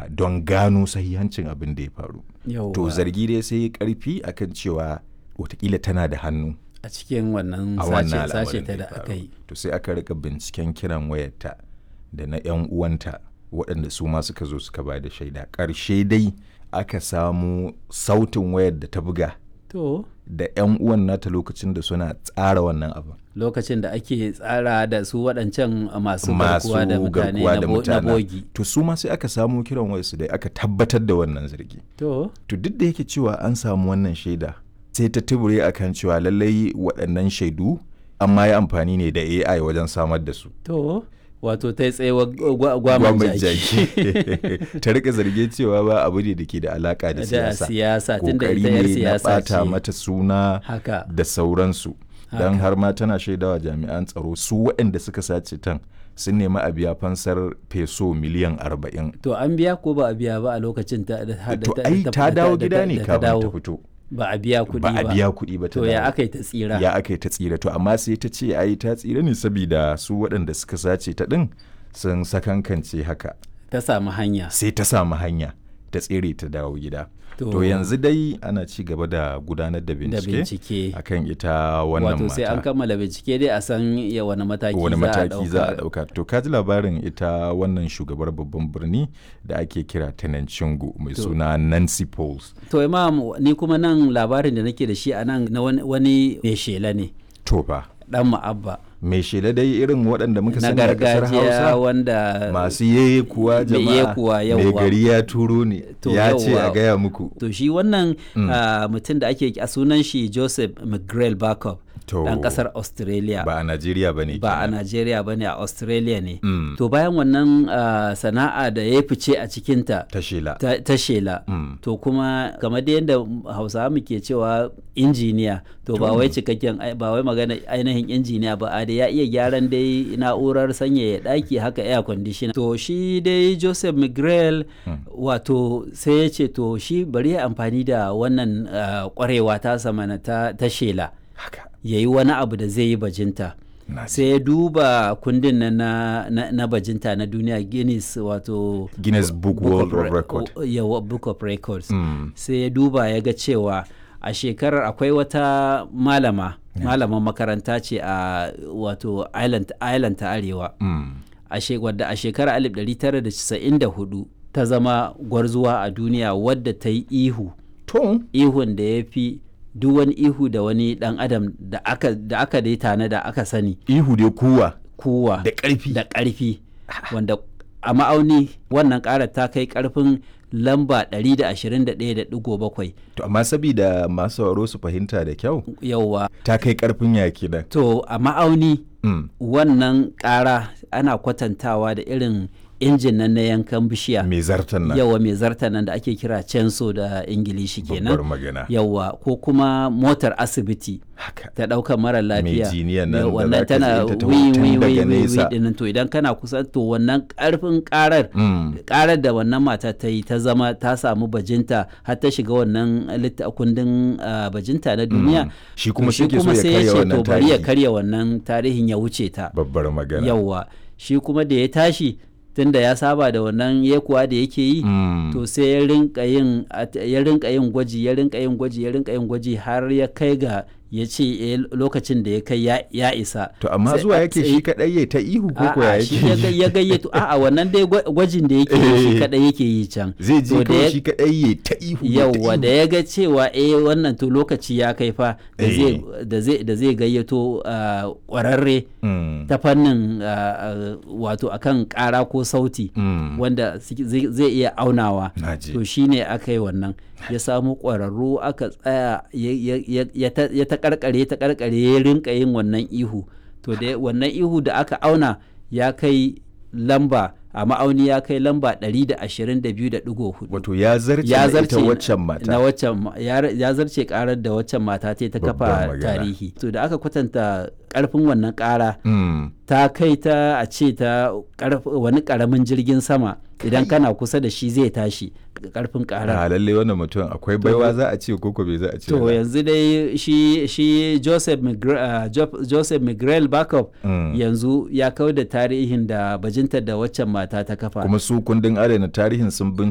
a don gano sahihancin abin da ya faru Yawwa. to zargi dai sai ya karfi akan cewa watakila tana da hannu a cikin wannan a wannan sace sace al'amarin ta da da ya faru. aka yi to sai aka rika binciken kiran wayarta da na 'yan uwanta waɗanda su ma suka zo suka ba da shaida ƙarshe dai aka samu sautin wayar da ta buga to da 'yan uwan nata lokacin da suna tsara wannan abin lokacin da ake tsara da su waɗancan masu masu garkuwa da mutane garkuwa na da bo- na mutane bogi to su ma sai aka samu kiran wayarsu dai aka tabbatar da wannan zargi to to duk da yake cewa an samu wannan shaida sai ta tubure akan cewa lallai waɗannan shaidu amma yi amfani ne da AI wajen samar da su to wato ta yi tsayewa gwa- gwaman Gwamnan jaki ta rika zarge cewa ba abu ne da ke da alaka da da siyasa siyasa tunda kokari ita yar ne na siyasa bata ce mata suna haka da sauransu don har ma tana shaidawa jami'an tsaro su waɗanda suka sace tan sun nemi a biya fansar peso miliyan arba'in to an biya ko ba a biya ba a lokacin ta da to da- ai da- ta da- dawo da- gida da- ne da ta kafin ta dawo. fito ba a biya kuɗi ba ba a biya kuɗi ba ta to ya dawo. aka yi ta tsira ya aka yi ta tsira to amma sai ta ce ai ta tsira ne saboda su waɗanda suka sace ta ɗin sun sakankance haka ta samu hanya sai ta samu hanya ta tsere ta dawo gida To- to yanzu dai ana ci gaba da gudanar da da bincike bincike akan ita wannan wato sai an mata kammala bincike dai a san ya wani mataki wani za a mataki za a ɗauka. ɗauka to ka ji labarin ita wannan shugabar babban birni da ake kira Tenan Chingu mai suna Nancy Pauls to imam ni kuma nan labarin da nake da shi a nan na wani- wani mai shela ne to fa dan ma'abba mai shela dai irin waɗanda muka na sani a ƙasar gargajiya Hausa wanda masu yeye kuwa Mai jama'a yekuwa, mai yawwa. gari ya turo ne To, ya ce yawwa. a gaya muku to shi wannan ah, mutum da ake a sunan shi joseph mcgrail backup To, dan kasar australia ba a Najeriya ba ne ba a Najeriya ba ne a Australia ne. Mm. To bayan wannan ah, sana'a da ya fice a cikinta ta shela ta, ta shela. Mm. To kuma kamar da yadda Hausawa muke cewa injiniya to ba wai cikakken ai- ba wai magana ainihin injiniya ba a da ya iya gyaran dai na'urar sanyaya ɗaki haka air conditioner. To shi dai Joseph Miguel wato sai ya ce to shi bari ya amfani da wannan ah, kwarewa ta samana ta, ta shela haka ya yi wani abu da zai yi bajinta. na ji. sai ya duba kundin na, na, na, na bajinta na duniya guinness wato Guinness Book World of Re- Record o- yawa, book of records Mm. sai ya duba ya ga cewa a shekarar akwai wata malama malaman makaranta ce a wato island, island ta arewa Mm. a she- wadda a shekarar 1994 ta zama gwarzuwa a duniya wadda ta yi ihu to ihun da ya fi duk wani ihu da wani dan adam da aka da aka dai tana da aka sani ihu dai kuwa kuwa da ƙarfi da ƙarfi wanda a ma'auni wannan ƙarar ta kai ƙarfin lamba 121.7 to amma sabida masu sauraro su fahimta da kyau yauwa ta kai karfin yaki da to a ma'auni mm. wannan ƙara ana kwatantawa da irin injin nan na yankan bishiya mai zartan nan yawa mai zarta nan da ake kira censo da ingilishi babbar kenan magana yawa ko kuma motar asibiti haka ta ɗaukar mara lafiya jiniyan nan Ya, da wannan zaka tana ji ta taho wi tun wi daga wi wi nesa. dinnan to idan kana kusa to wannan karfin karar Mm. karar da wannan mata ta yi ta zama ta samu bajinta har ta shiga wannan litta kundin ah, bajinta na duniya Shi kuma to shi ke so ya karya ce wannan to bari ya tarihi. karya wannan tarihin ya wuce ta babbar magana yawwa shi kuma da ya tashi tunda ya saba da wannan yekuwa da yake yi Mm. to sai ya rinka yin at- ya rinka yin gwaji ya rinka yin gwaji ya rinka yin gwaji har ya kai ga ya ce eh, lokacin da ya kai ya- ya isa to amma Sai- zuwa yake sai- shi kadai ya ta ihu ko ko ya A'a, shi ya yake ga- ya gayyato a'a wannan dai gwa- gwajin da yake yi shi Eh. kadai yake yi can zai To je da kawai ya- shi kadai ya ta ihu ya ta yauwa da ihu. ya ga cewa eh wannan to lokaci ya kai fa da Eh. zai da zai da zai gayyato ah, kwararre Mm. ta fannin ah, ah, wato akan kara ko sauti Mm. wanda suke- zai zai iya aunawa Naji. to shine aka yi wannan ya samu ƙwararru aka tsaya ya- ya- ya ya ta ya ta karkare ta karkare ya rinka yin wannan ihu to da wannan ihu da aka auna ya kai lamba a ma'auni ya kai lamba 122.4 wato ya zarce ya na zarce ita waccan mata na waccan ma- ya ya zarce karar da waccan mata ta yi ta Babbar kafa magana. tarihi to da aka kwatanta karfin wannan kara Mm. ta kai ta a ce ta karf- wani karamin jirgin sama idan kana kusa da shi zai tashi karfin karar a lalle wannan mutum akwai baiwa za a ce koko bai za a ce to ba. yanzu dai shi shi Joseph Migre, uh, Jo- Joseph Miguel Backup Mm. yanzu ya kau da tarihin da bajintar da waccan mata ta kafa kuma su kundin adana tarihin sun